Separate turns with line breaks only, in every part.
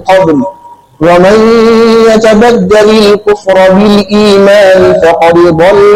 قبل ومن يتبدل الكفر بالإيمان فقد ضل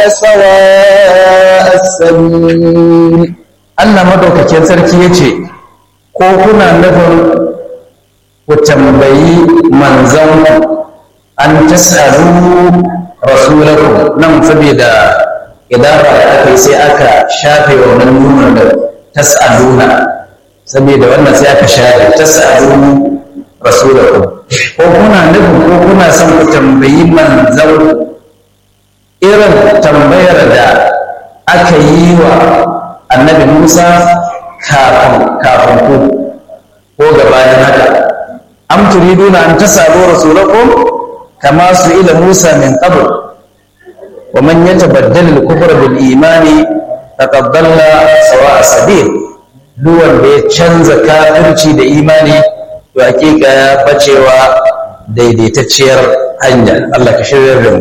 سواء السبيل
Allah madaukakin sarki ya ce, Ko kuna nufin ku tambayi manzanku an tasaru rasulaku nan saboda idara da aka yi sai aka shafe wannan nunar da tas'aluna saboda wannan sai aka shafe tas'alu rasulaku ko kuna nufin ko kuna son ku tambayi manzanku irin tambayar da aka yi wa annabi Musa kafin kafin ku ko gabanin haka am turiduna an tasalu rasulakum kama su ila Musa min qabl wa man yatabaddal al-kufr bil imani faqad dalla sawa'a sabil duk wanda ya canza kafirci da imani to hakika ya bacewa daidaitacciyar hanya Allah ka shirya da mu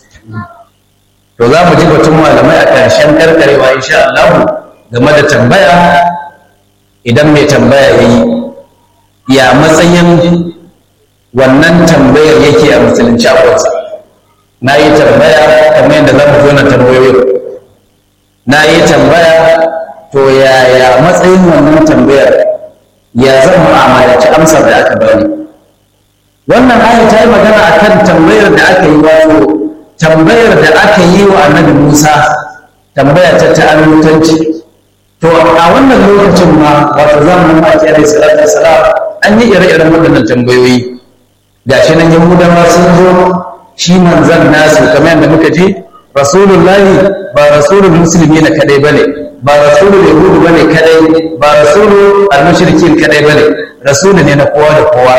to za mu ji batun malamai a ƙarshen karkarewa insha Allah game da tambaya idan mai tambaya ya yi ya matsayin wannan tambayar yake a musulunci akwansa na yi tambaya kamar yadda za mu zo na tambayoyin na yi tambaya to yaya matsayin wannan tambayar ya zan mu'amalaci amsar da aka bani wannan aya ta yi magana akan tambayar da aka yi wato tambayar da aka yi wa annabi musa tambaya ta ta'alutanci to a wannan lokacin ma wato zamanin maki alaihi salatu wassalam an yi ire-iren waɗannan tambayoyi gashi nan yahudawa sun zo shi manzan nasu kamar yadda muka ji rasulullahi ba rasulul musulmi na kadai bane ba rasulul yahudu bane kadai ba rasulul al-mushrikin kadai bane rasulu ne na kowa da kowa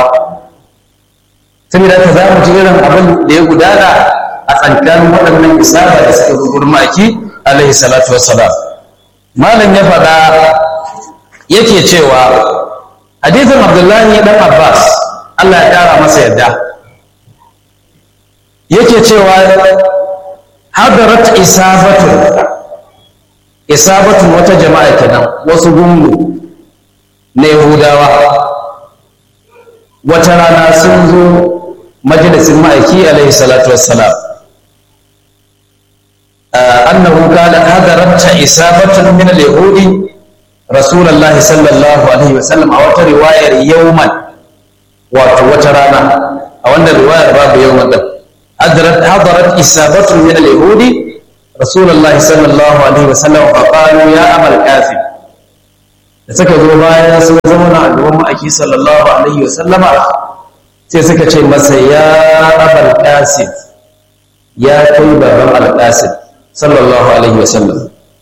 saboda ka za mu ji irin abin da ya gudana a tsakanin waɗannan isaba da suka zo gurin maki alaihi salatu wassalam malam ya faɗa yake cewa hadithin abdullahi dan abbas allah ya ƙara masa yadda yake cewa hadarat isabatun isabatun wata jama'a kenan wasu gungu na yahudawa wata rana sun zo majalisin ma'aiki alaihi salatu wassalam أنه قال هدرت إصابة من اليهود رسول الله صلى الله عليه وسلم أو رواية يوما وترانا أو أن الرواية باب يوما هدرت هدرت إصابة من اليهود رسول الله صلى الله عليه وسلم فقالوا يا أبا الكافر da suka zo baya sun zauna a gaban ma'aiki sallallahu alaihi wa sallama sai suka ce masa ya abal qasim ya kai baban al-qasim صلى الله عليه وسلم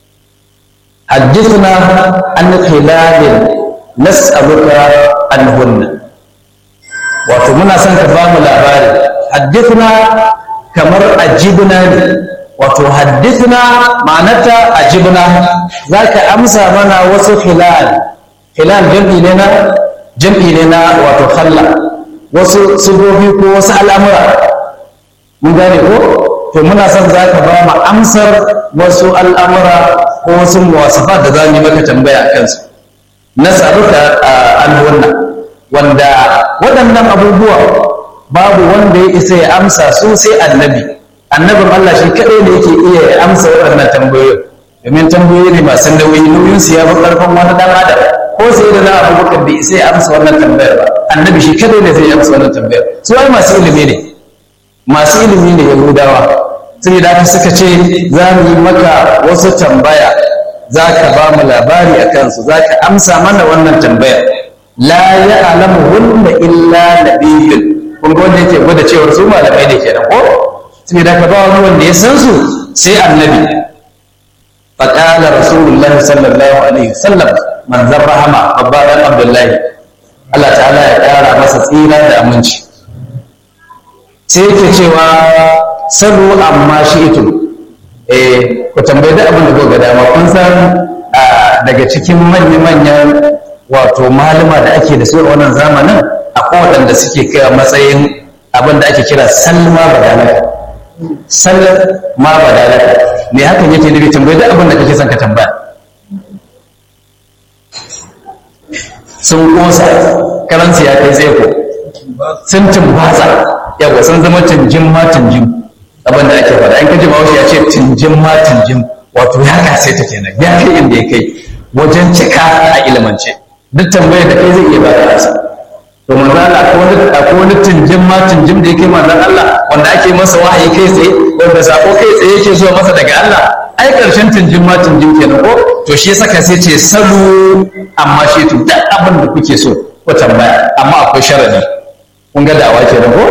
حدثنا عن خلال نسألك عنهن wato muna son ka bamu labari haddithna kamar ajibna ne wato haddithna ma'anata ajibna za ka amsa mana wasu hilal hilal jam'i ne na jam'i ne na wato khalla wasu sigobi ko wasu al'amura mun gane ko to muna son za ka ba mu amsar wasu al'amura ko wasu muwasafa da za mu yi maka tambaya a kansu na saruka al'unna wanda waɗannan abubuwa babu wanda ya isa ya amsa su sai annabi annabin Allah shi kaɗai ne yake iya ya amsa waɗannan tambayoyi domin tambayoyi ne masu nauyi nauyin su ya fi ƙarfin wani ɗan adam ko sai da na abubakar bai isa ya amsa wannan tambayar ba annabi shi kaɗai ne zai amsa wannan tambayar su ai masu ilimi ne masu ilimi ne yahudawa sai da aka suka ce za mu yi maka wasu tambaya za ka ba mu labari a kansu za ka amsa mana wannan tambayar la ya alamu hunna illa nabiyyun kun ga wanda yake gwada cewar su malamai ne kenan ko sai da ka ba wani wanda ya san su sai annabi faqala rasulullahi sallallahu alaihi wasallam manzon rahama babba dan abdullahi Allah ta'ala ya kara masa tsira da aminci sai yake cewa salu amma shi ito eh ku tambayi da abin da ko ga dama kun san daga cikin manya-manyan wato malama da ake da su a wannan zamanin akwai waɗanda suke kai matsayin abin da ake kira salma badalaka salma badalaka me hakan yake nufi tambayi da abin da kake son ka tambaya sun kosa karansu ya kai tsaye ko sun tumbatsa yawa sun zama tunjin ma tunjin abin da ake faɗa in kaji bahaushe ya ce tunjin ma tunjin wato ya kase ta kenan ya kai inda ya kai wajen cika a ilimance duk tambayar da kai zai iya baka asa to manzo Allah akwai wani akwai wani tunjin ma tunjin da yake manzon Allah wanda ake masa wahayi kai tsaye wanda sako kai tsaye yake zuwa masa daga Allah ai karshen tunjin ma tunjin kenan ko to shi yasa sai ce salu amma shi to duk abin da kuke so ko tambaya amma akwai sharadi kun ga dawa kenan ko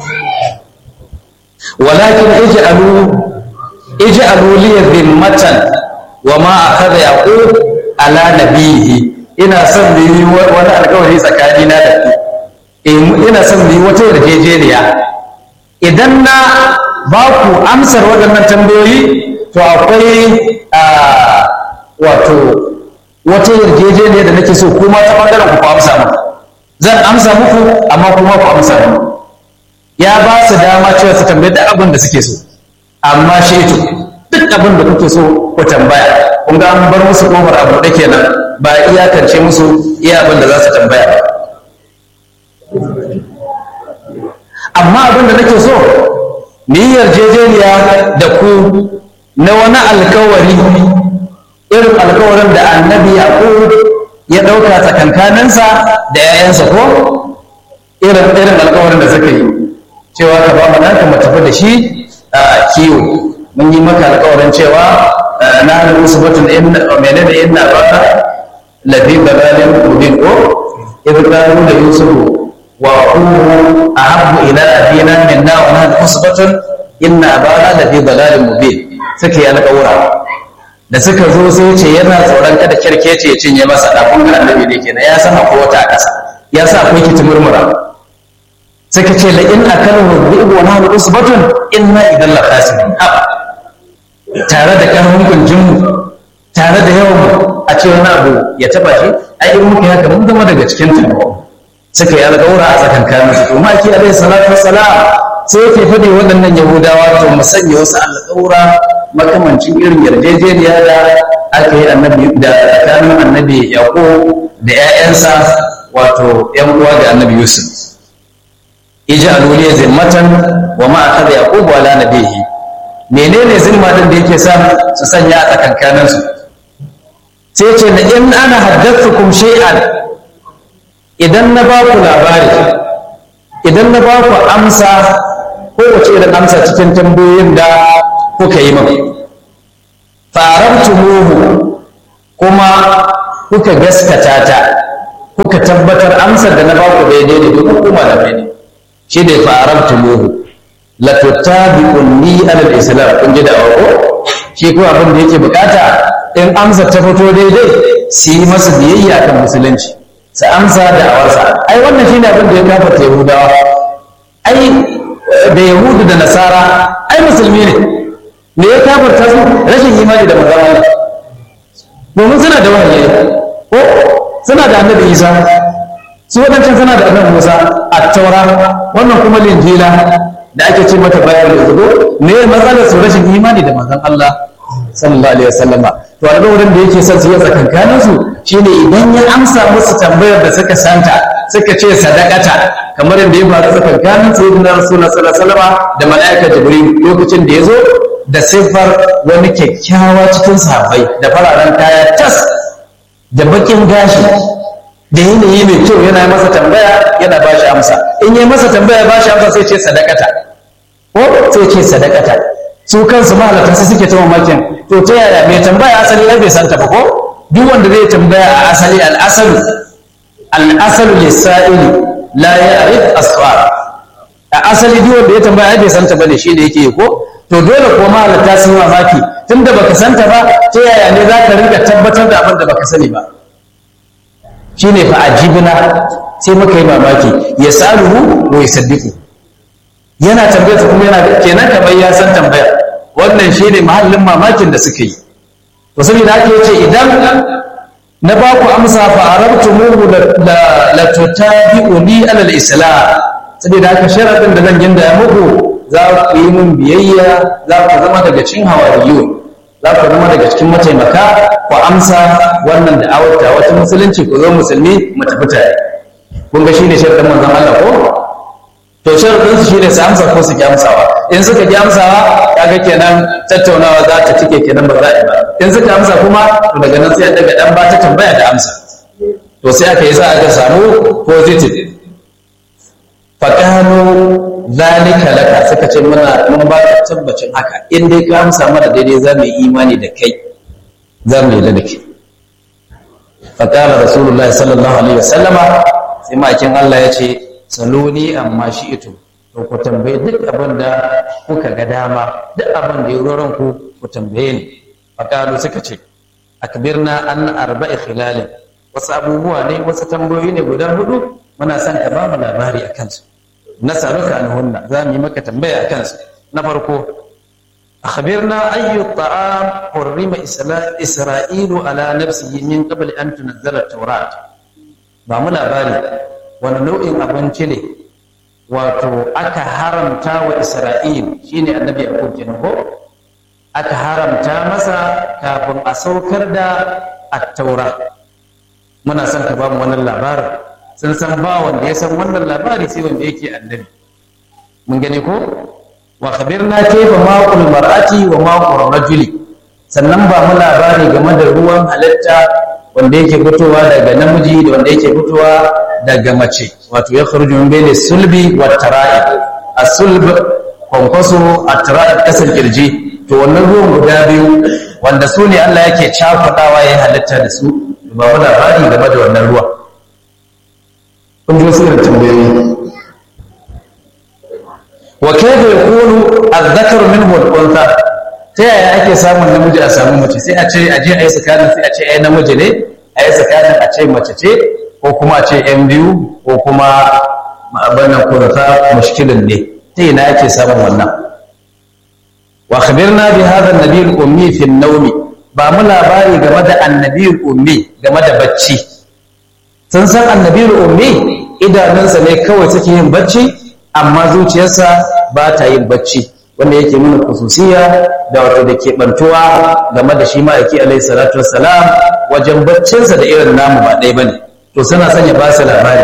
walakin ij'alu ij'alu li dhimmatan wa ma akhadha yaqub ala nabihi ina son mu yi wani alkawari tsakani na da ku ina son mu yi wata yarjejeniya idan na ba ku amsar waɗannan tambayoyi to akwai wato wata yarjejeniya da nake so kuma ta ɓangaren ku amsa mu zan amsa muku amma kuma ku amsa mu ya ba su dama cewa su tambayi duk abin da suke so amma shi to duk abin da kuke so ku tambaya kun ga an bar musu kofar abu da kenan ba iyakance musu iya abin da za su tambaya ba amma abin da nake so ni yarjejeniya da ku na wani alkawari irin alkawarin da annabi yaqub ya ɗauka tsakankaninsa da 'ya'yansa ko irin irin alkawarin da suka yi cewa ka ba mu ɗanka mu tafi da shi a kiwo mun yi maka alkawarin cewa na da musu batun menene inna baka lafi balalin mubin ko idan qalu da yusufu wa aqulu ahabbu ila abina minna wa nahnu usbatun inna bana lafi balalin mubin suka yi alkawura da suka zo sai ce yana tsoron kada kirkece ya cinye masa ɗafin annabi ne kenan ya san akwai wata a ƙasa ya sa akwai kiti murmura suka ce la in akalu dhi'bu wa nahnu usbatun inna idan la khasirun tare da karfin kunjin mu tare da yawan mu a ce wani abu ya taba shi ai in muka haka mun zama daga cikin tabo suka yi alƙawura a tsakankanin su to ma ki alaihi salatu wassalam sai yake faɗi waɗannan yahudawa to mu sanya wasu alƙawura makamancin irin yarjejeniya da aka yi annabi da tsakanin annabi yaqub da 'ya'yansa wato 'yan uwa da annabi yusuf ij'alu li zimmatan wa ma akhadha yaqub ala nabihi menene zimma din da yake sa su sanya a tsakankanin su sai ce da in ana haddathukum shay'an idan na ba ku labari idan na ba ku amsa ko wace irin amsa cikin tambayoyin da kuka yi min farabtumuhu kuma kuka gaskata ta kuka tabbatar amsar da na ba ku daidai ne duk kuma da ne shi ne farabtumuhu la tutabi'unni ala al-islam kun ji da awo shi ko abin da yake bukata in amsa ta fito daidai su yi masa biyayya kan musulunci su amsa da awarsa ai wannan shine abin da ya kafa yahudawa ai da yahudu da nasara ai musulmi ne me ya kafarta su rashin imani da magana domin suna da wahayi ko suna da annabi isa su waɗancan suna da annabi musa a taura wannan kuma linjila da ake ce mata bayan da zubo me matsalar su rashin imani da manzon Allah sallallahu alaihi wasallama to a wurin da yake son su yi tsakankanin su shine idan ya amsa musu tambayar da suka santa suka ce sadakata kamar yadda ya faru tsakankanin sayyidina rasulullah sallallahu alaihi wasallama da mala'ika jibril lokacin da ya zo da siffar wani kyakkyawa cikin sahabbai da fararen kaya tas da bakin gashi da yanayi mai kyau yana masa tambaya yana ba shi amsa in yi masa tambaya ba shi amsa sai ce sadakata ko sai ce sadakata su kansu mahalatan su suke ta mamakin to ta yaya mai tambaya asali ya bai santa ba ko duk wanda zai tambaya a asali al'asalu al'asalu lissa'ili la ya'rif as-su'al a asali duk wanda ya tambaya bai santa bane shi da yake ko to dole ko mahalata sun mamaki tunda baka santa ba ta yaya ne za ka rinka tabbatar da abin da baka sani ba shine fa ajibna sai muka yi mamaki ya saluhu wa yusaddiqu yana tambayar kuma yana kenan kamar ya san tambaya wannan shine mahallin mamakin da suka yi to saboda haka yace idan na ba ku amsa fa arabtumuhu la la tutabi'uni ala al-islam saboda haka sharadin da zan ginda muku za ku yi mun biyayya za ku zama daga cikin hawariyun za ku zama daga cikin mataimaka ku amsa wannan da'awar ta wata musulunci ku zo musulmi mu tafi tare kun ga shine sharadin manzon Allah ko to sharadin su shine su amsa ko su ki amsawa in suka ki amsawa kaga kenan tattaunawa za ta cike kenan ba za a yi ba in suka amsa kuma to daga nan sai daga dan ba ta tambaya da amsa to sai aka yi sa aka samu positive faƙano zalika laka suka ce muna mun ba ka tabbacin haka in dai ka amsa mana daidai za mu yi imani da kai za mu yi da kai faƙala rasulullahi sallallahu alaihi wasallama sai makin Allah ya ce saloni amma shi ito to ku tambaye duk abin da kuka ga dama duk abin da ya roron ku ku tambaye ni faƙalu suka ce akbirna an arba'i khilalin wasu abubuwa ne wasu tambayoyi ne guda hudu muna son ka ba mu labari a kansu na saruka an hunna za mu yi maka tambaya a kansu na farko akhbirna ayyu ta'am hurrima isra'ilu ala nafsihi min qabl an tunzala tawrat ba mu labari wani nau'in abinci ne wato aka haramta wa isra'il shine annabi yaqub kenan ko aka haramta masa kafin a saukar da at-taura muna son ka ba mu wannan labarin sun san ba wanda ya san wannan labari sai wanda yake annabi mun gane ko wa khabirna kayfa maqul mar'ati wa maqul rajuli sannan ba mu labari game da ruwan halitta wanda yake fitowa daga namiji da wanda yake fitowa daga mace wato ya kharuju min bayni sulbi wa tara'i as-sulb kwankwaso at-tara'i kasar kirji to wannan ruwan guda biyu wanda su ne Allah yake cakudawa ya halitta da su ba mu labari game da wannan ruwa kun ji wasu irin tambayoyi wa kayfa yakunu adh-dhakaru minhu al-untha ta yaya ake samun namiji a samu mace sai a ce a je a yi tsakanin sai a ce ai namiji ne a yi tsakanin a ce mace ce ko kuma a ce yan biyu ko kuma abannan kurata mushkilin ne ta ina ake samun wannan wa khabirna bi hadha an-nabi al-ummi fi an-nawmi ba mu labari game da annabi ummi game da bacci sun san annabi ummi idanunsa ne kawai suke yin bacci amma zuciyarsa ba ta yin bacci wanda yake nuna kususiya da wato da ke bantuwa game da shi ma'aiki alaihi salatu wassalam wajen baccinsa da irin namu ba ɗaya bane to suna son ya ba su labari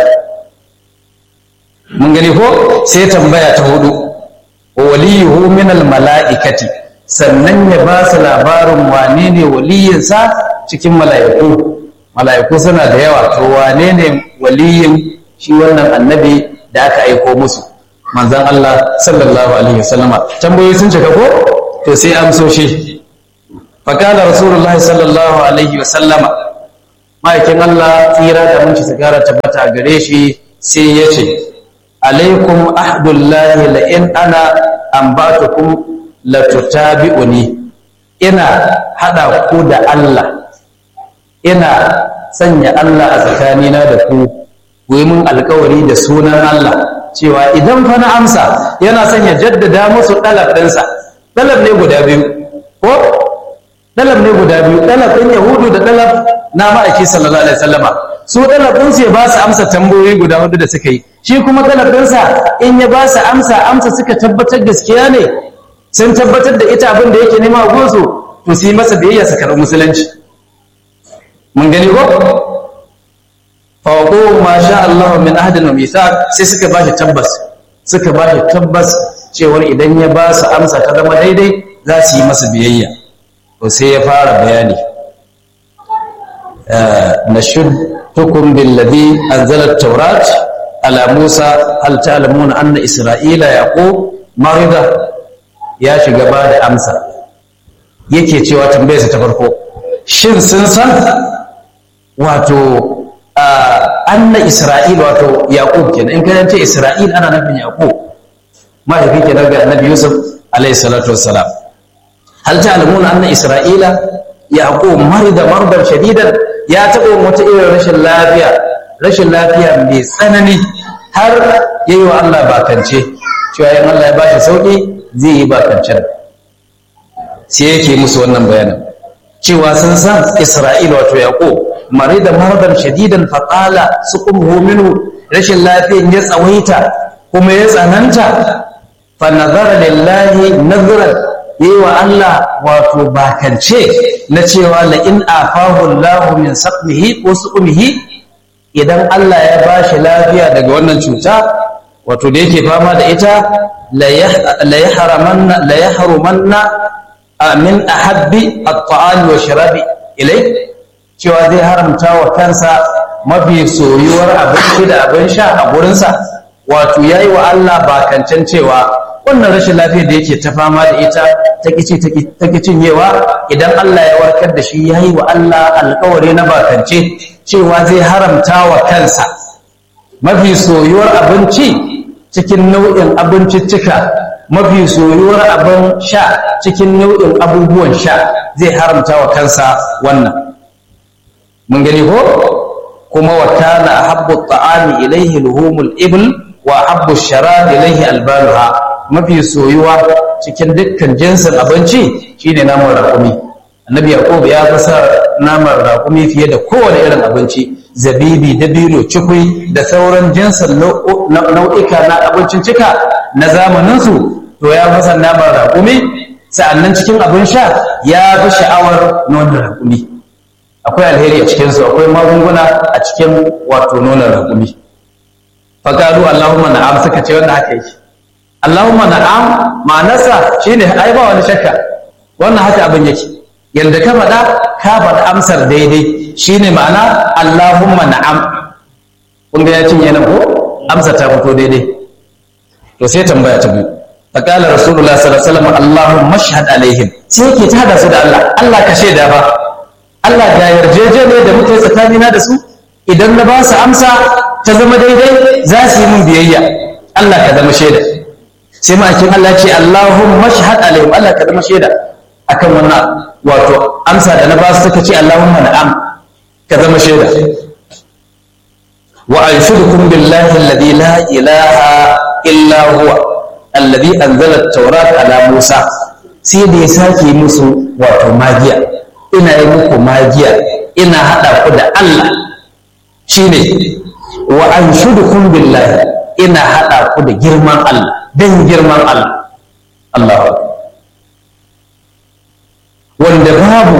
mun gani ko sai tambaya ta hudu waliyuhu min al mala'ikati sannan ya ba su labarin wane ne waliyinsa cikin mala'iku mala'iku suna da yawa to wane ne waliyin shi wannan annabi da aka aiko musu manzan Allah sallallahu alaihi wasallama tambayoyi sun cika ko to sai amsoshi faqala rasulullahi sallallahu alaihi wasallama ma'aikin Allah tsira da mun ci sigara tabbata a gare shi sai ya ce alaikum ahdullahi la in ana ambatukum la tutabi'uni ina hada ku da Allah ina sanya Allah a tsakanina da ku ku yi mun alkawari da sunan Allah cewa idan fa na amsa yana son ya jaddada musu ɗalab ɗinsa ɗalab ne guda biyu ko ɗalab ne guda biyu ɗalab ɗin yahudu da ɗalab na ma'aiki sallallahu alaihi wasallama su ɗalab ɗinsu ya ba su amsa tambayoyi guda hudu da suka yi shi kuma ɗalab ɗinsa in ya ba su amsa amsa suka tabbatar gaskiya ne sun tabbatar da ita abin da yake nema a gunsu to su yi masa biyayya su karɓi musulunci mun gani ko fawaƙo ma sha Allah min ahadin wa mithaq sai suka bashi tabbas suka bashi tabbas cewar idan ya ba su amsa ta zama daidai za su yi masa biyayya to sai ya fara bayani nashudtukum billadhi anzala at-taurat ala Musa hal ta'lamuna anna Isra'ila yaqub marida ya shiga ba da amsa yake cewa tambayarsa ta farko shin sun san wato anna isra'il wato yaqub kenan in ka ce isra'il ana nufin yaqub mahaifi kenan ga annabi yusuf alayhi salatu wassalam hal ta'lamuna anna isra'ila yaqub marida mardan shadidan ya taɓa wata irin rashin lafiya rashin lafiya mai tsanani har yayi wa Allah bakance cewa in Allah ya bashi sauki zai yi bakancen sai yake musu wannan bayanin cewa sun san isra'il wato yaqub marida mardan shadidan faqala suqumhu minhu rashin lafiyan ya tsawaita kuma ya tsananta fa nazara lillahi nazran yayi wa Allah wato bakance na cewa la in afahu Allah min saqmihi ko suqmihi idan Allah ya bashi lafiya daga wannan cuta wato da yake fama da ita la yahrumanna min ahabbi at-ta'ami wa sharabi ilai cewa zai haramta wa kansa mafi soyuwar abinci da abin sha a gurinsa wato yayi wa Allah bakancan cewa wannan rashin lafiyar da yake ta fama da ita ta kici ta cinyewa idan Allah ya warkar da shi yayi wa Allah alƙawari na bakance cewa zai haramta wa kansa mafi soyuwar abinci cikin nau'in abinciccika mafi soyuwar abin sha cikin nau'in abubuwan sha zai haramta wa kansa wannan mun gani ko kuma wa kana habbu ta'ami ilaihi luhumul ibl wa habbu sharab ilaihi albanuha mafi soyuwa cikin dukkan jinsin abinci shine naman raƙumi annabi yaqub ya fasa naman raƙumi fiye da kowane irin abinci zabibi dabino cikui da sauran jinsin nau'ika na abincin cika na zamaninsu to ya fasa naman raƙumi sa'annan cikin abin sha ya fi sha'awar nonon raƙumi akwai alheri a cikinsu akwai magunguna a cikin wato nonon raƙumi faƙaru allahumma na'am suka ce wanda haka yake allahumma na'am ma'anarsa shine ai ba wani shakka wannan haka abin yake yadda ka faɗa ka faɗa amsar daidai shine ma'ana allahumma na'am kun ga ya cinye nan ko amsa ta fito daidai to sai tambaya ta biyu faƙalar rasulullah sallallahu alaihi wasallam allahumma shahad alaihim sai yake ta hada su da Allah Allah ka shaida ba Allah ga yarjejeniya da muke tsakanina da su idan na ba su amsa ta zama daidai za su yi min biyayya Allah ka zama shaida sai ma'aikin Allah ce Allahumma shahad alaihim Allah ka zama shaida akan wannan wato amsa da na ba su suka ce Allahumma na'am ka zama shaida wa anshudukum billahi alladhi la ilaha illa huwa alladhi anzala at-taurata ala Musa sai da ya sake musu wato magiya ina yi muku magiya ina haɗa ku da Allah shine wa an shudukum billahi ina haɗa ku da girman Allah don girman Allah Allah wanda babu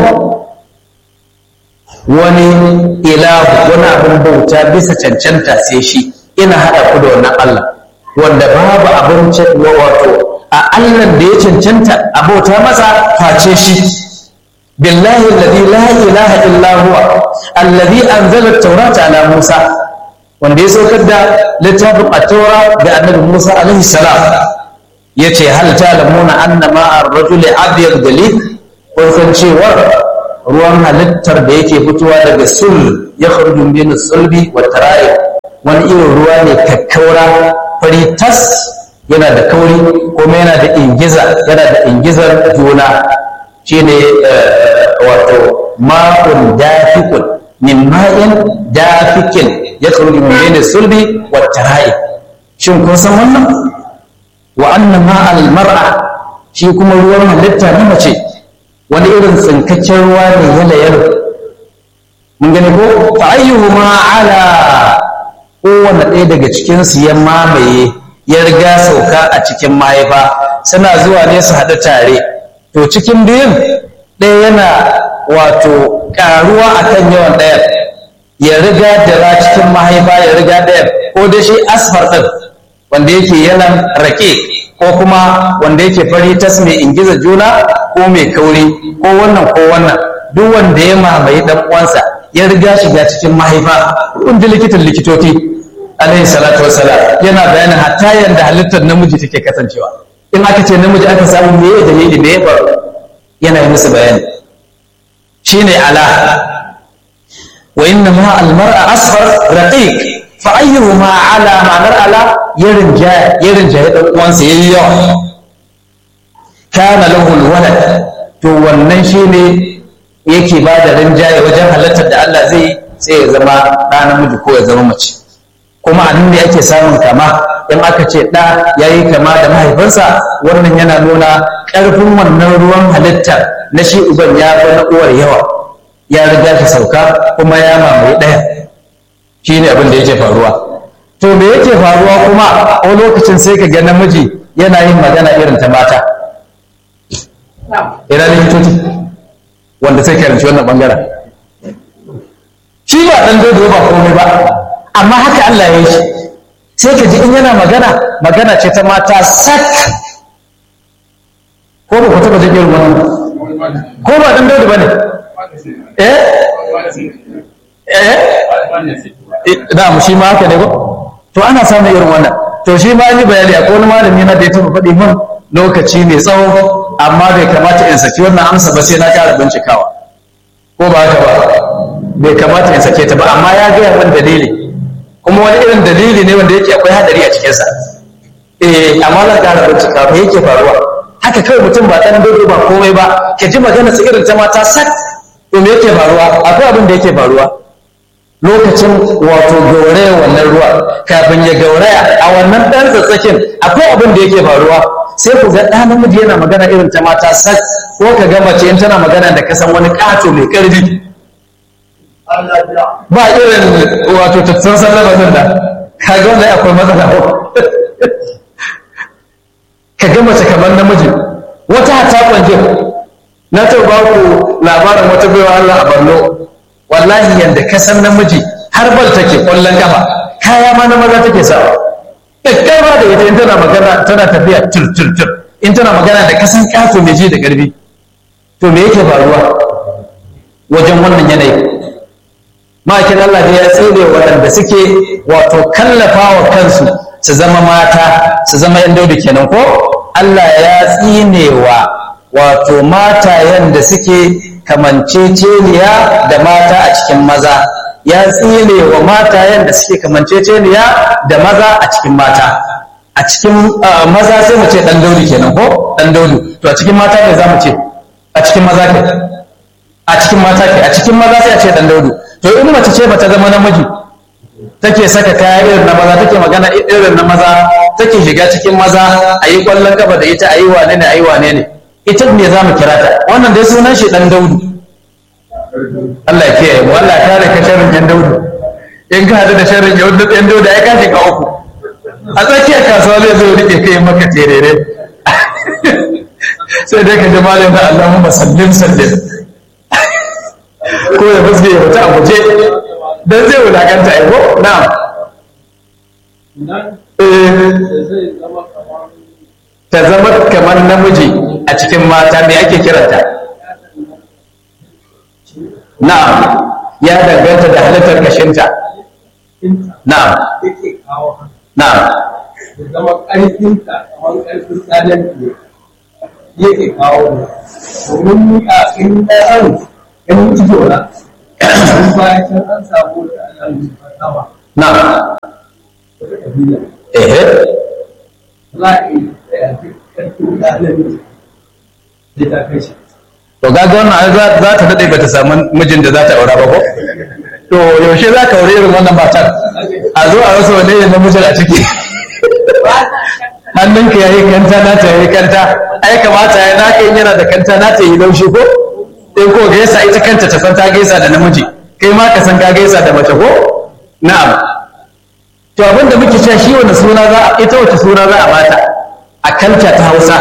wani ilahu wani abin bauta bisa cancanta sai shi ina haɗa ku da wannan Allah wanda babu abin wato a Allah da ya cancanta a bauta masa face shi بالله الذي لا إله إلا هو الذي أنزل التوراة على موسى wanda ya saukar da littafin at-taura da annabi Musa alaihi salam yace hal ta'lamuna anna ma'a ar-rajuli abyad dalil kun san cewa ruwan halittar da yake fitowa daga sul ya kharuju min sulbi wa tara'i wani irin ruwa ne kakkaura fari tas yana da kauri kuma yana da ingiza yana da ingizar juna shine wato ma'un dafikun min ma'in dafikin ya kharuju min bayni sulbi wa tara'i shin kun san wannan wa anna ma'al mar'a shi kuma ruwan halitta na mace wani irin tsinkakken ruwa ne ya layar mun gani ko fa ayyuhuma ala kowanne ɗaya daga cikin su ya mamaye ya riga sauka a cikin mahaifa suna zuwa ne su haɗu tare to cikin biyun ɗaya yana wato ƙaruwa akan yawan ɗayan ya riga dara cikin mahaifa ya riga ɗayan ko da shi asfar ɗin wanda yake yalan rake ko kuma wanda yake fari tas mai ingiza juna ko mai kauri ko wannan ko wannan duk wanda ya mamaye dan uwansa ya riga shiga cikin mahaifa kun ji likitan likitoci alaihi salatu wassalam yana bayanin hatta yanda halittar namiji take kasancewa in aka ce namiji aka samu me ya dalili me ya faru yana yi musu bayani shine ala wa inna ma al mar'a asfar raqiq fa ayyuhuma ala ma'anar ala yarin jaya yarin jaya dan uwansa yayi yawa kana lahu alwalad to wannan shine yake ba da rinjaye wajen halartar da Allah zai sai ya zama ɗa namiji ko ya zama mace kuma a nan ne ake samun kama in aka ce ɗa ya yi kama da mahaifinsa wannan yana nuna ƙarfin wannan ruwan halitta na shi uban ya fi na uwar yawa ya riga shi sauka kuma ya mamaye ɗaya shi ne abin da yake faruwa to me yake faruwa kuma a lokacin sai ka ga namiji yana yin magana irin ta mata ina likitoci wanda sai karanci wannan bangaren shi ba dan dodo ba komai ba amma haka Allah ya yi shi sai ka ji in yana magana magana ce ta mata sak ko ba ku taɓa jin irin wannan ko ba dan daudu bane eh eh da mu shi ma haka ne ko to ana samun irin wannan to shi ma yi bayani a wani malami na da ya taɓa faɗi min lokaci mai tsawo amma bai kamata in saki wannan amsa ba sai na ƙara bincikawa ko ba haka ba bai kamata in sake ta ba amma ya gaya min dalili kuma wani irin dalili ne wanda yake akwai hadari a cikinsa eh amma zan ƙara bincikawa me yake faruwa haka kawai mutum ba ɗan dodo ba komai ba ka ji magana su irin ta mata sak to me yake faruwa akwai abin da yake faruwa lokacin wato gauraya wannan ruwa kafin ya gauraya a wannan ɗan tsatsakin akwai abin da yake faruwa sai ku ga ɗa namiji yana magana irin ta mata sak ko ka ga mace in tana magana da kasan wani ƙato mai ƙarfi ba irin wato tattausan lamarin da ka ga wanda akwai matsala ka ga mace kamar namiji wata hata kwanjin na ta ba ku labarin wata baiwa Allah a Borno wallahi yanda ka san namiji har bal take kwallon kafa kaya ma na maza take sawa dakkama da ita in tana magana tana tafiya tur tur tur in tana magana da kasan kato mai ji da karfi to me yake faruwa wajen wannan yanayi ma'aikin Allah da ya tsire waɗanda suke wato kallafa wa kansu su zama mata su zama yan daudu kenan ko Allah ya tsinewa wato matayen da suke kamanceceniya da mata a cikin maza ya tsine wa matayen da suke kamanceceniya da maza a cikin mata a cikin maza sai mu ce dan daudu kenan ko dan daudu to a cikin mata ne za mu ce a cikin maza ke a cikin mata ke a cikin maza sai a ce dan daudu to in mace ce bata zama namiji take saka kaya irin na maza take magana irin na maza take shiga cikin maza a yi kwallon kafa da ita a yi wane ne a yi wane ne ita ne za mu kira ta wannan dai sunan shi dan daudu Allah ya kiyaye mu Allah ya kare ka sharrin yan daudu in ka hadu da sharrin yan daudu ai ka shiga uku a tsakiyar kasuwa zai zo rike kai maka terere sai dai ka ji malam da Allahumma sallim sallim ko ya fuske ya fita a guje dan zai wulakanta ai ko na'am ta zama kamar namiji a cikin mata me ake kiranta na'am ya danganta da halittar kashinta na'am na'am
zama ƙarfinta kamar ƙarfin tsanin yake kawo domin ni a in ɗan in ido na in bayan can an samu da ana sama
na'am
wata ƙabila
ehe
za a yi tsaya ƙarfin tsanin zai ta kai shi
to ga wannan ai za za ta dade bata samu mijin da za ta aura ba ko to yaushe za ka aure irin wannan matar a zo a rasa wani yin namijin a ciki hannunka ya yi kanta na ta yi kanta ai kamata ya naka in yana da kanta na ta yi laushi ko in ko gaisa ita kanta ta san ta gaisa da namiji kai ma ka san ka gaisa da mace ko na'am to abin da muke cewa shi wani suna za a ita wace suna za a bata a kanta ta Hausa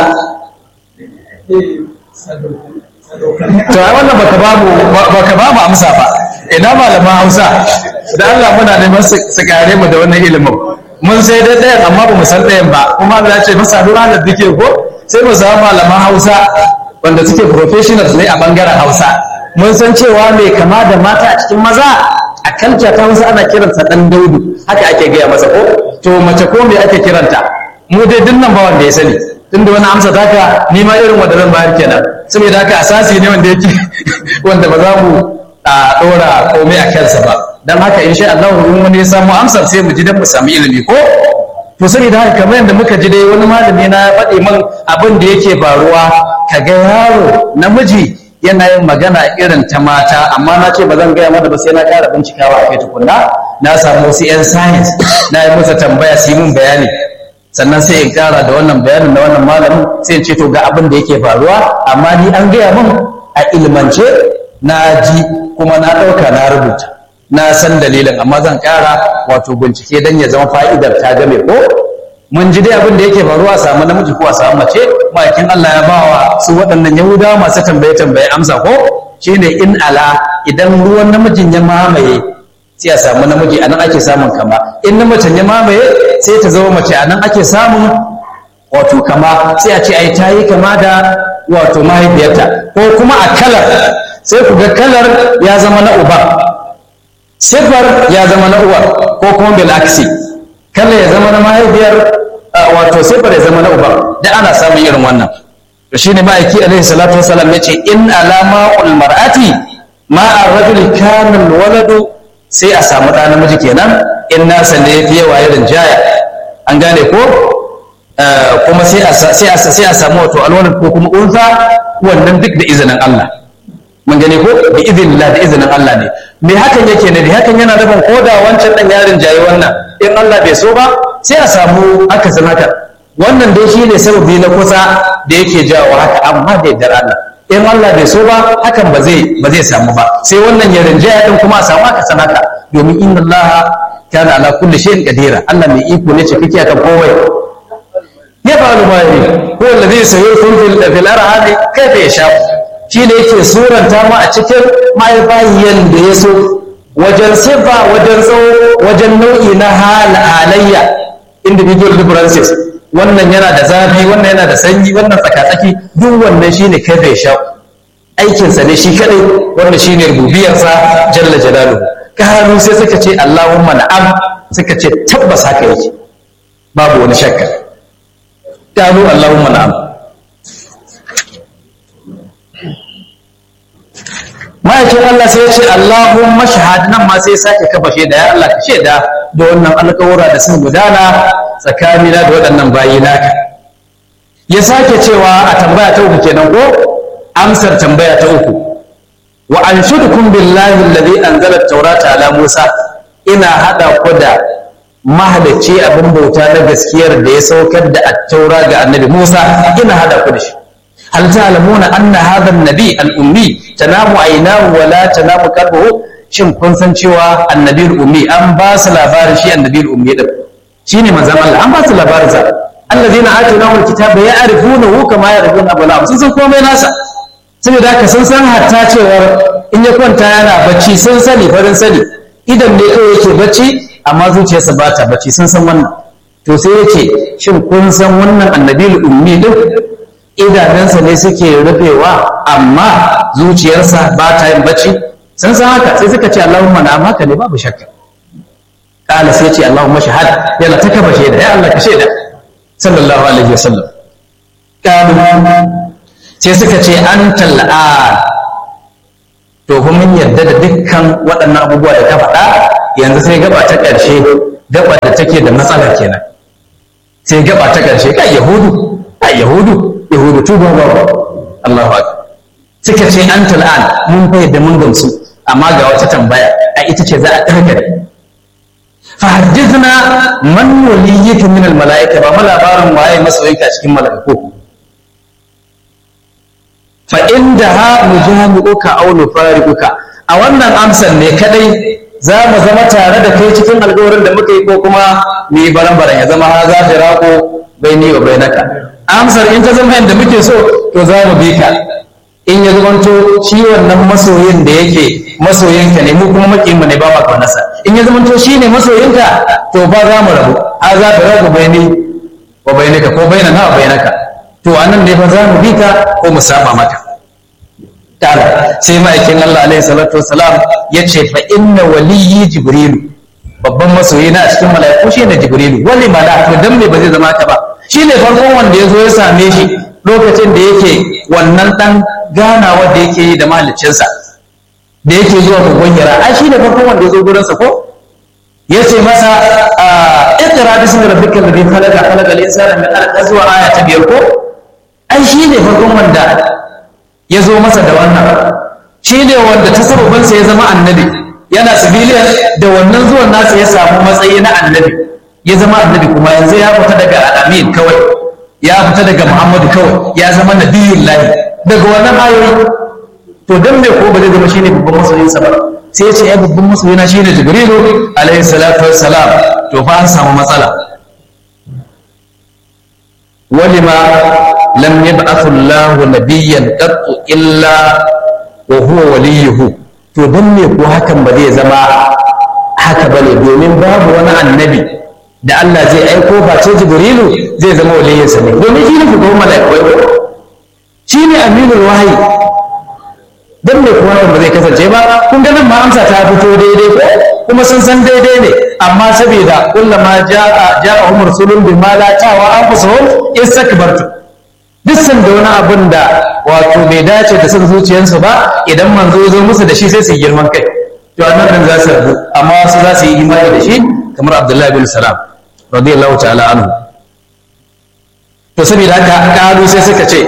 to ai wannan baka babu baka babu amsa ba ina malaman Hausa da Allah muna neman su su kare mu da wannan ilimin mun sai dai ɗayan amma ba mu san ɗayan ba kuma Allah ya ce masa duk ranar dake ko sai mu samu malaman Hausa wanda suke professionals ne a bangaren Hausa mun san cewa mai kama da mata a cikin maza a kalca ta Hausa ana kiranta dan Daudu haka ake gaya masa ko to mace ko me ake kiranta mu dai dinnan ba wanda ya sani tunda wani amsa taka ni ma irin wanda zan bayar kenan saboda haka asasi ne wanda yake wanda ba za mu a dora komai a kansa ba dan haka insha Allah in wani ya samu amsar sai mu ji dan mu samu ilimi ko to saboda haka kamar yadda muka ji dai wani malami na faɗi min abin da yake faruwa kaga yaro namiji yana yin magana irin ta mata amma na ce ba zan gaya mata ba sai na ƙara bincikawa a kai tukunna na samu wasu 'yan science na yi masa tambaya su yi min bayani sannan sai in kara da wannan bayanin da wannan malamin sai in ce to ga abin da yake faruwa amma ni an gaya min a ilmance na ji kuma na ɗauka na rubuta na san dalilin amma zan kara wato bincike don ya zama fa'idar ta game ko mun ji dai abin da yake faruwa a samu namiji ko a samu mace ma'aikin Allah ya bawa su waɗannan yahudawa masu tambaye tambaye amsa ko shine in ala idan ruwan namijin ya mamaye sai a samu namiji anan ake samun kama in na mace ne mamaye sai ta zama mace anan ake samun wato kama sai a ce ai ta yi kama da wato mahaifiyarta ko kuma a kalar sai ku ga kalar ya zama na uba sifar ya zama na uwar ko kuma bil aksi kalar ya zama na mahaifiyar wato sifar ya zama na uba da ana samun irin wannan to shine ma'aiki alaihi salatu wasalam yace in alama ul mar'ati ma ar-rajuli kana waladu sai a samu ɗa namiji kenan in nasa ne yafi yawa irin jaya an gane ko kuma sai a sai a samu wato alwalad ko kuma unsa wannan duk da izinin Allah mun gane ko da izinillah da izinin Allah ne me hakan yake ne hakan yana nufin ko da wancan dan yarin jayi wannan in Allah bai so ba sai a samu akasin haka wannan dai shi ne sababi na kusa da yake jawo haka amma da yardar Allah in Allah bai so ba hakan ba zai ba zai samu ba sai wannan ya rinjaya din kuma a samu akasin haka domin inna Allah kana ala kulli shay'in qadira Allah mai iko ne cikakke akan komai ya fa'alu ma yari ko alladhi sayurkum fil fil arham kayfa yasha shi ne yake suranta mu a cikin mahaifayen da ya so wajen sifa wajen tsawo wajen nau'i na halayya individual differences wannan yana da zafi wannan yana da sanyi wannan tsakatsaki duk wannan shine kai bai sha aikinsa ne shi kadai wannan shine rububiyarsa jalla jalaluhu kanu sai suka ce Allahumma na'am suka ce tabbas haka yake babu wani shakka kanu Allahumma na'am ma'aikin Allah sai ya ce Allahumma shahad nan ma sai sake kafa shaida ya Allah ka shaida da wannan alƙawura da sun gudana tsakanina da waɗannan bayi naka ya sake cewa a tambaya ta uku kenan ko amsar tambaya ta uku wa anshudukum billahi alladhi anzala at-taurata ala Musa ina hada ku da mahalicci abin bauta na gaskiyar da ya saukar da at-taura ga annabi Musa ina hada ku da shi hal ta'lamuna anna hadha an-nabi al-ummi tanamu aynahu wa la tanamu qalbuhu shin kun san cewa annabi al-ummi an ba su labarin shi annabi al-ummi din shine manzon Allah an ba su labarin sa allazina atainahu al-kitaba ya'rifunahu kama ya'rifuna abna'ahum sun san komai nasa saboda haka sun san hatta cewar in ya kwanta yana bacci sun sani farin sani idan ne kawai yake bacci amma zuciyarsa ba ta bacci sun san wannan to sai yake shin kun san wannan annabi ummi din idanunsa ne suke rufewa amma zuciyarsa ba ta yin bacci sun san haka sai suka ce Allahumma na haka ne babu shakka kala sai ce Allahumma shahad yana ta kafa shaida ya Allah ka shaida sallallahu alaihi wasallam kalu sai suka ce an tal'a to kuma mun yarda da dukkan waɗannan abubuwa da ka faɗa yanzu sai gaba ta ƙarshe gaba da take da matsala kenan sai gaba ta ƙarshe kai yahudu kai yahudu yahudu tuba ba Allahu akbar suka ce an tal'an mun fa yadda mun gamsu amma ga wata tambaya a ita ce za a karkare fa hadithna man waliyyika min al mala'ika ba labarin waye masoyinka cikin mala'iku fa inda ha mujami'uka aw nufariquka a wannan amsar ne kadai za mu zama tare da kai cikin alƙawarin da muka yi ko kuma mu yi baran-baran ya zama ha za ta rako baini wa bainaka amsar in ta zama yadda muke so to za mu bi ka in ya zamanto shi wannan masoyin da yake masoyinka ne mu kuma makiyin mu ne ba ma kaunarsa in ya zamanto shi ne masoyinka to ba za mu rabu ha za ta rako baini wa bainaka ko bainana wa bainaka to anan ne fa za mu bi ka ko mu saba maka ta'ala sai ma'aikin Allah alaihi salatu wasalam ya ce fa inna waliyyi jibrilu babban masoyi na a cikin mala'iku shi ne jibrilu wani mala to dan me ba zai zama ka ba shi ne farkon wanda ya zo ya same shi lokacin da yake wannan dan ganawa da yake yi da mahaliccinsa da yake zuwa kogon hira ai shi ne farkon wanda ya zo gurinsa ko ya ce masa iqra bismi rabbikal ladhi khalaqa khalaqal insana min alaq zuwa aya ta biyar ko ai shi ne farkon wanda ya zo masa da wannan shi ne wanda ta sababinsa ya zama annabi yana civilian da wannan zuwan nasa ya samu matsayi na annabi ya zama annabi kuma yanzu ya fita daga al'amin kawai ya fita daga muhammadu kawai ya zama nabiyun lahi daga wannan ayoyi to dan me ko ba zai zama shine babban masoyinsa ba sai ya ce ya babban masoyina shine jibrilu alaihi salatu wassalam to fa an samu matsala ولما لم يبعث الله نبيا قط الا وهو وليه to dan me ko hakan ba zai zama haka bane domin babu wani annabi da Allah zai aiko face Jibrilu zai zama waliyinsa ne domin shi ne shugaban mala'ikai shi ne aminul wahayi dan me kuma ba zai kasance ba kun ga nan ma amsa ta fito daidai ko kuma sun san daidai ne amma saboda kullama ja'a ja'ahum rasulun bima la tawa anfusuhum istakbartu duk san da wani abun da wato bai dace da son zuciyarsu ba idan manzo zo musu da shi sai su yi girman kai to annan za su rabu amma wasu za su yi imani da shi kamar Abdullahi bin Salam radiyallahu ta'ala anhu to saboda haka kalu sai suka ce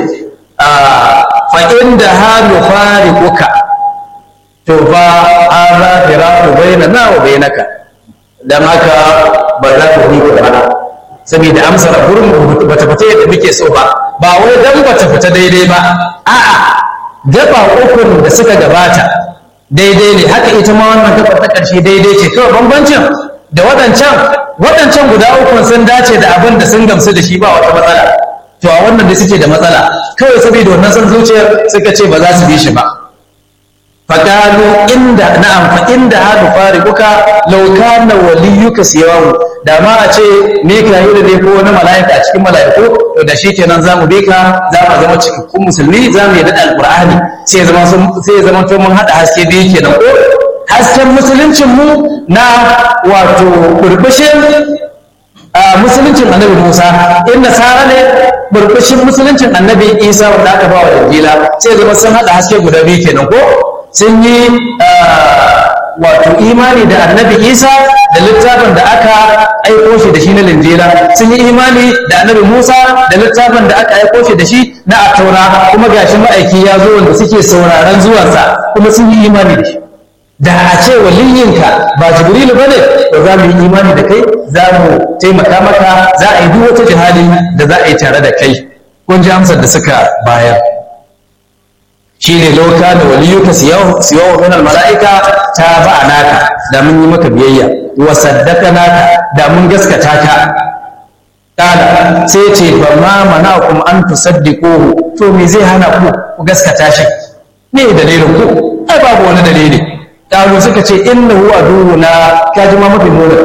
fa inda halu fariquka to fa hadha firaqu bainana wa bainaka dan haka ba za ku yi ba saboda amsar gurin bata fita yadda muke so ba ba wai dan bata fita daidai ba a'a gaba ukun da suka gabata daidai ne haka ita ma wannan gaba ta karshe daidai ce kawai bambancin da waɗancan waɗancan guda ukun sun dace da abin da sun gamsu da shi ba wata matsala to a wannan da suke da matsala kawai saboda wannan san zuciyar suka ce ba za su bi shi ba faqalu inda na'am fa inda hadu fariquka law kana waliyuka siyawu da ma a ce mika'ilu ne ko wani mala'ika a cikin mala'iku to da shi kenan zamu bi ka za mu zama cikakkun musulmi za mu yarda da alqur'ani sai zama sai zama to mun hada haske biyu kenan ko hasken musuluncin mu na wato burbushin musuluncin annabi Musa in nasara ne burbushin musuluncin annabi Isa wanda aka ba wa Injila sai zama sun hada haske guda biyu kenan ko sun yi wato imani da annabi Isa da littafin da aka aiko shi da shi na Linjila sun yi imani da annabi Musa da littafin da aka aiko shi da shi na Attaura kuma gashi ma'aiki ya zo wanda suke sauraron zuwansa kuma sun yi imani da shi da a ce waliyinka ba jibrilu ba ne to za mu yi imani da kai za mu taimaka maka za a yi duk wata jihadi da za a yi tare da kai kun ji amsar da suka bayar shi ne lauka da waliyuka siyawa min mala'ika ta ba a naka da mun yi maka biyayya wa saddaka naka da mun gaskata ka kala sai ce ba ma mana kuma an tusaddiquhu to me zai hana ku ku gaskata shi ne dalilin ku ai babu wani dalili ƙaru suka ce inna huwa duhuna ka ji ma mafi nuna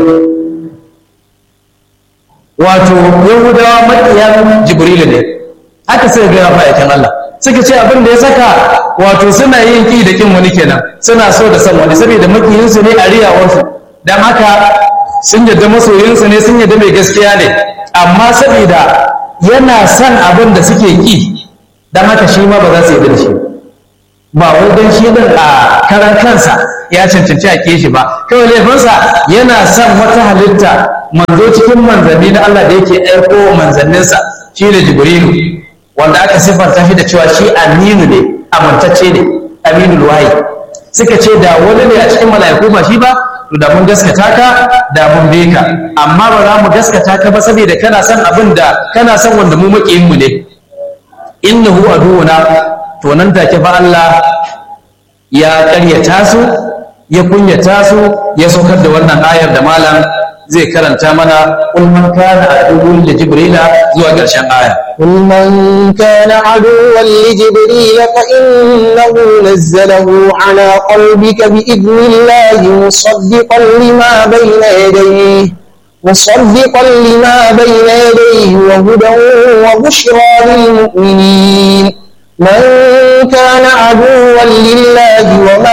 wato yahudawa maƙiyan jibrilu ne haka suka gaya ma'aikin Allah suka ce abin da ya saka wato suna yin ki da kin wani kenan suna so da san wani saboda makiyinsu ne a riyawarsu don haka sun yadda masoyinsu ne sun yadda mai gaskiya ne amma saboda yana son abin da suke ki don haka shi ma ba za su yi da shi ba wai don shi din a karan kansa ya cancanci a shi ba kawai laifinsa yana son wata halitta manzo cikin manzanni na Allah da yake aiko manzanninsa shi da jibrilu wanda aka siffanta shi da cewa shi aminu ne amintacce ne aminul wahi suka ce da wani ne a cikin mala'iku ba shi ba to da mun gaskata ka da mun bi ka amma ba za mu gaskata ka ba saboda kana son abin da kana son wanda mu makiyin mu ne innahu aduwuna to nan take fa Allah ya ƙaryata su ya kunyata su ya saukar da wannan ayar da malam zai karanta mana kul man kana aduwwun li jibrila zuwa ƙarshen aya
قل من كان عدوا لجبريل فإنه نزله على قلبك بإذن الله مصدقا لما بين يديه مصدقا لما بين يديه وهدى وبشرى للمؤمنين من كان عدوا لله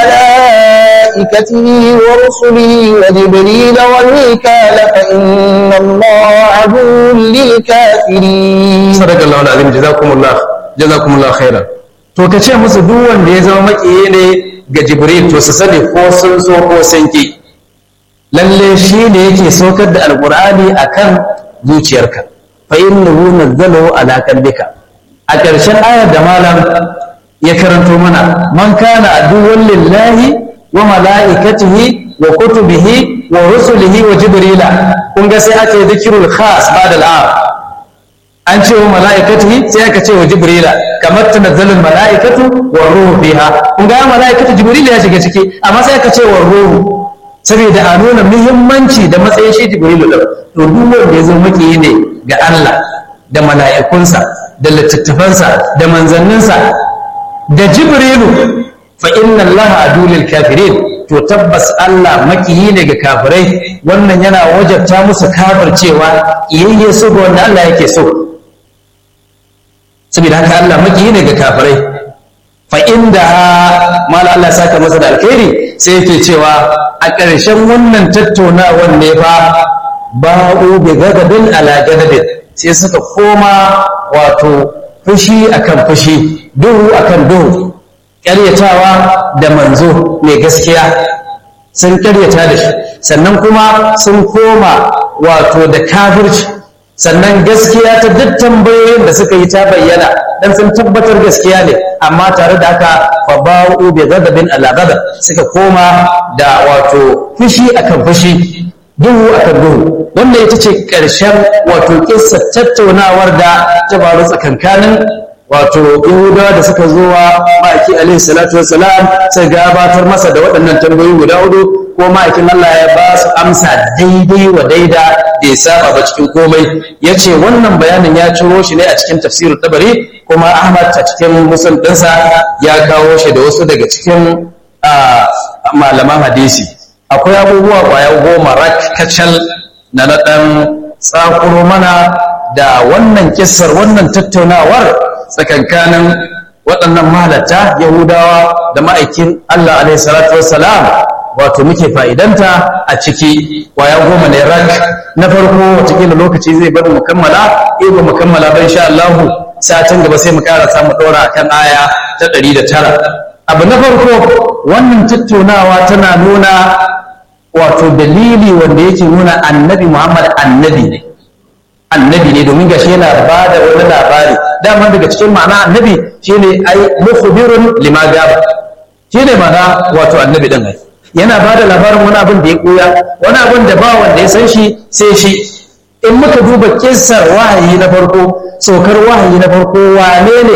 وملائكته ورسله وجبريل وميكال فإن الله عدو للكافرين
sadaka Allah alazim jazakumullah jazakumullah khairan to ka ce musu duk wanda ya zama makiyi ne ga jibril to su sani ko sun so ko sun ki lalle shi ne yake saukar da alqur'ani akan zuciyarka fa innahu nazzalahu ala qalbika a ƙarshen ayar da malam ya karanto mana man kana aduwwan lillahi wa mala'ikatihi wa kutubihi wa rusulihi wa jibrila kun ga sai aka yi zikirul khas ba'da al'am an ce wa mala'ikatihi sai aka ce wa jibrila kamar tanazzalul mala'ikatu wa ruhu fiha kun ga mala'ikatu jibrila ya shiga ciki amma sai aka ce wa ruhu saboda a nuna muhimmanci da matsayin shi jibrilu din to duk wanda ya zo maki ne ga Allah da mala'ikunsa da littattafansa da manzanninsa da jibrilu fa inna allaha adulil kafirin to tabbas Allah makiyi ne ga kafirai wannan yana wajabta musu kafircewa iyayye so ga wanda Allah yake so saboda haka Allah makiyi ne ga kafirai fa inda mala Allah saka masa da alkhairi sai yake cewa a ƙarshen wannan tattaunawar ne fa ba'u bi gadabin ala gadabin sai suka koma wato fushi akan fushi duhu akan duhu ƙaryatawa da manzo mai gaskiya sun ƙaryata da shi sannan kuma sun koma wato da kafirci sannan gaskiya ta duk tambayoyin da suka yi ta bayyana dan sun tabbatar gaskiya ne amma tare da haka fa ba'u bi ghadabin ala ghadab suka koma da wato fushi akan fushi duhu akan duhu wannan ita ce ƙarshen wato kissa tattaunawar da ta faru tsakankanin wato yahudawa da suka zo wa ma'aiki alaihi salatu wassalam sai gabatar masa da waɗannan tambayoyi guda hudu ko ma'aikin Allah ya ba su amsa daidai wa daida bai saba ba cikin komai ya ce wannan bayanin ya ciro shi ne a cikin tafsirin tabari kuma Ahmad a cikin musul ɗinsa ya kawo shi da wasu daga cikin malaman hadisi akwai abubuwa kwaya goma rak kacal na na ɗan tsakuro mana da wannan kissar wannan tattaunawar tsakankanin waɗannan mahalatta yahudawa da ma'aikin Allah alaihi salatu wassalam wato muke fa'idanta a ciki kwaya goma ne rak na farko watakila lokaci zai bar mu kammala eh ba mu kammala ba insha Allah satin gaba sai mu karasa mu ɗora akan aya ta ɗari da tara abu na farko wannan tattaunawa tana nuna wato dalili wanda yake nuna annabi Muhammad annabi ne annabi ne domin gashi yana ba da wani labari dama daga cikin ma'ana annabi shine ai mukhbirun lima gaba shine ma'ana wato annabi din ai yana ba da labarin wani abin da ya koya wani abin da ba wanda ya san shi sai shi in muka duba kissar wahayi na farko saukar wahayi na farko wane ne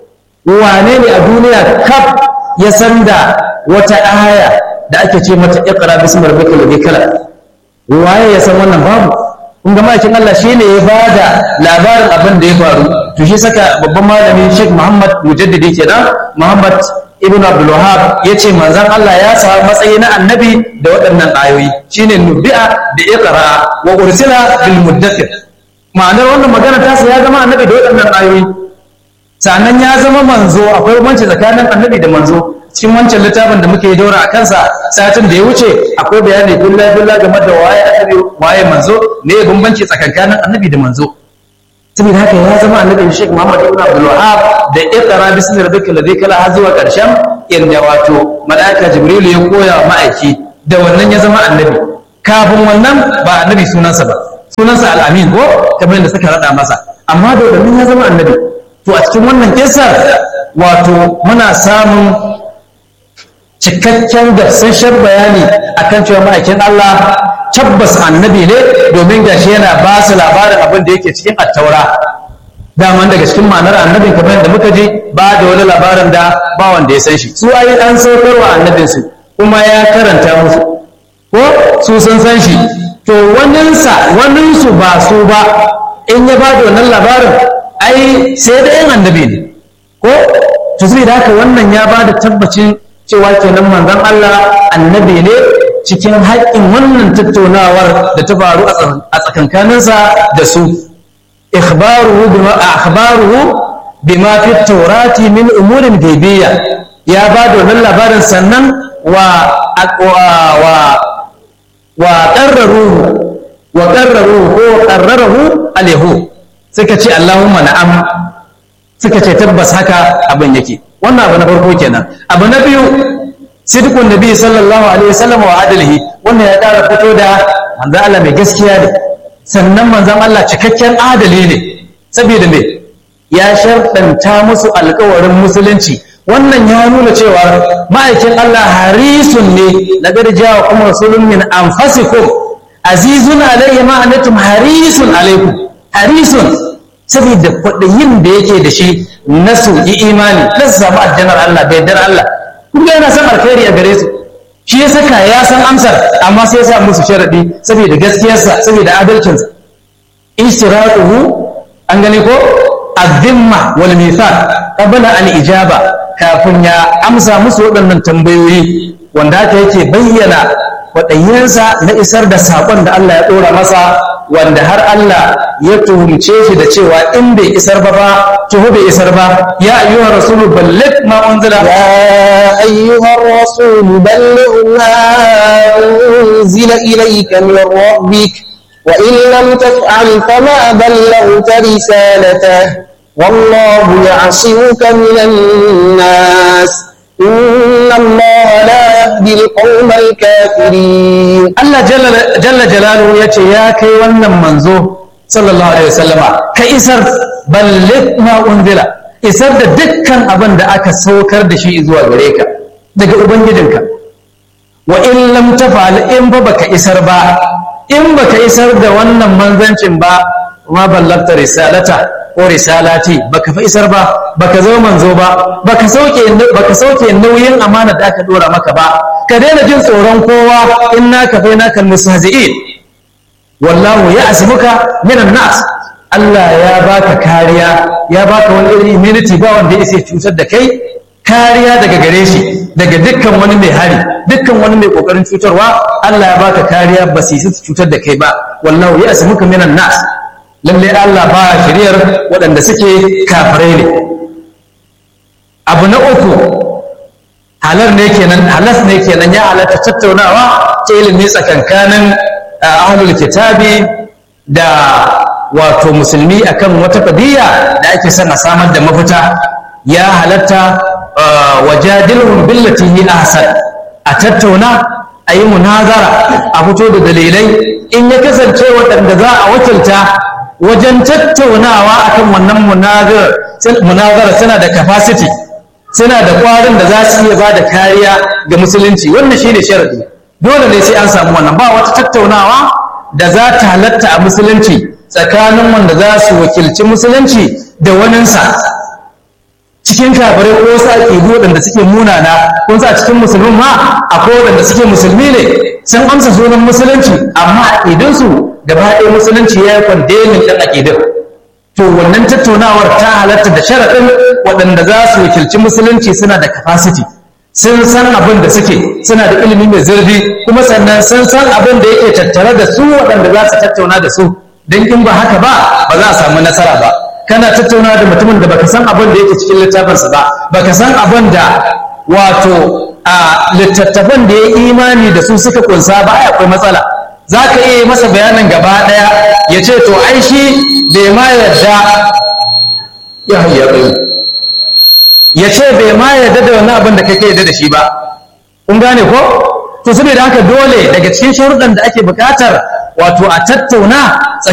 wane ne a duniya kaf ya san da wata aya da ake ce mata iqra bismi rabbikal ladhi khalaq waye ya san wannan babu kun ga makin Allah shine ya bada labarin abin da ya faru to shi saka babban malami Sheikh Muhammad Mujaddidi kenan Muhammad Ibn Abdul Wahhab yace manzon Allah ya samu matsayi na annabi da waɗannan ayoyi shine nubi'a da iqra wa ursila bil muddathir ma'anar wannan magana ta ya zama annabi da waɗannan ayoyi sannan ya zama manzo akwai bambanci tsakanin annabi da manzo cikin wancan littafin da muke daura a kansa satin da ya wuce akwai bayani billa billa game da waye annabi waye manzo ne ya bambanci tsakankanin annabi da manzo saboda haka ya zama annabi Sheikh Muhammad ibn Abdul Wahhab da iqra bismi rabbikal ladhi kala har zuwa karshen inda wato malaika Jibril ya koya wa ma'aiki da wannan ya zama annabi kafin wannan ba annabi sunansa ba sunansa al-amin ko kamar yadda suka rada masa amma da wannan ya zama annabi to a cikin wannan kisar wato muna samun cikakken gasasshen bayani akan cewa ma'aikin Allah tabbas annabi ne domin gashi yana ba su labarin abin da yake cikin attaura daman daga cikin ma'anar annabin kamar yadda muka ji ba da wani labarin da ba wanda ya san shi su ayi an saukarwa annabinsu kuma ya karanta musu ko su sun san shi to waninsa waninsu ba su ba in ya ba da wannan labarin ai sai da yin annabi ne ko to da haka wannan ya ba da tabbacin cewa kenan manzon Allah annabi ne cikin haƙƙin wannan tattaunawar da ta faru a tsakankaninsa da su ikhbaruhu bima akhbaruhu bima fi tawrati min umurin gaibiyya ya ba da wannan labarin sannan wa wa wa qarraruhu wa qarraruhu ko qarrarahu alayhu suka ce Allahumma na'am suka ce tabbas haka abin yake wannan abu na farko kenan abu na biyu sidqun nabi sallallahu alaihi wasallam wa adalihi wannan ya ƙara fito da manzon Allah mai gaskiya ne sannan manzon Allah cikakken adali ne saboda me ya sharɗanta musu alƙawarin musulunci wannan ya nuna cewa ma'aikin Allah harisun ne laqad ja'a kuma rasulun min anfasikum azizun alayhi ma anatum harisun alaikum harisun saboda kwaɗayin da yake da shi na su yi imani na su samu aljanar Allah da yardar Allah kun ga yana son alkhairi a gare su shi ya saka ya san amsar amma sai ya sa musu sharadi saboda gaskiyarsa saboda adalcinsa ishtiraquhu an gane ko azimma wal mithaq qabla al ijaba kafin ya amsa musu waɗannan tambayoyi wanda haka yake bayyana kwaɗayinsa na isar da saƙon da Allah ya ɗora masa wanda har Allah ya tuhumce shi da cewa in bai isar ba ba tuhu bai isar ba ya ayyuha rasulu balligh ma unzila
يا أيها الرسول بلغ ما أنزل إليك من ربك وإن لم تفعل فما بلغت رسالته والله يعصمك من الناس إن الله لا يهدي القوم الكافرين
Allah jalla jalaluhu ya ce ya kai wannan manzo sallallahu alaihi wasallama ka isar balligh ma unzila isar da dukkan abin da aka saukar da shi zuwa gare ka daga ubangijinka wa in lam tafal in ba baka isar ba in baka isar da wannan manzancin ba ma ballagta risalata ko risalati baka fa isar ba baka zo manzo ba baka sauke baka sauke nauyin amana da aka dora maka ba ka daina jin tsoron kowa inna ka fa naka mustahzi'in wallahu ya'simuka minan nas Allah ya baka kariya ya baka wani irin immunity ba wanda ya isa cutar da kai kariya daga gare shi daga dukkan wani mai hari dukkan wani mai kokarin cutarwa Allah ya baka kariya ba su su cutar da kai ba wallahu ya'simuka minan nas lalle Allah ba shiriyar waɗanda suke kafirai ne abu na uku halar ne kenan halas ne kenan ya halatta tattaunawa ta ilimi tsakankanin ahlul kitabi da wato musulmi akan wata qadiyya da ake son a samar da mafita ya halatta wajadilhum billati hi ahsan a tattauna a yi munazara a fito da dalilai in ya kasance waɗanda za a wakilta wajen tattaunawa akan wannan munazara suna da capacity suna da ƙwarin da za su iya ba da kariya ga musulunci wannan shi ne sharadi dole ne sai an samu wannan ba wata tattaunawa da za ta halatta a musulunci tsakanin wanda za su wakilci musulunci da waninsa cikin kafirai ko wasu aƙidu waɗanda suke munana ko a cikin musulmin ma akwai waɗanda suke musulmi ne sun amsa sunan musulunci amma aƙidunsu gaba ɗaya musulunci ya yi kwandemin ɗan aƙidun to wannan tattaunawar ta halatta da sharaɗin waɗanda za su wakilci musulunci suna da capacity sun san abin da suke suna da ilimi mai zurfi kuma sannan sun san abin da yake tattare da su waɗanda za su tattauna da su don in ba haka ba ba za a samu nasara ba kana tattauna da mutumin da baka san abin da yake cikin littafinsa ba baka san abin da wato a littattafan da ya imani da su suka kunsa ba ai akwai matsala za ka iya masa bayanin gaba ɗaya ya ce to ai shi bai ma yarda ya hayyaɓe ya ce bai ma yarda da wani abin da kake yarda da shi ba kun gane ko to saboda haka dole daga cikin sharuɗan da ake buƙatar wato a tattauna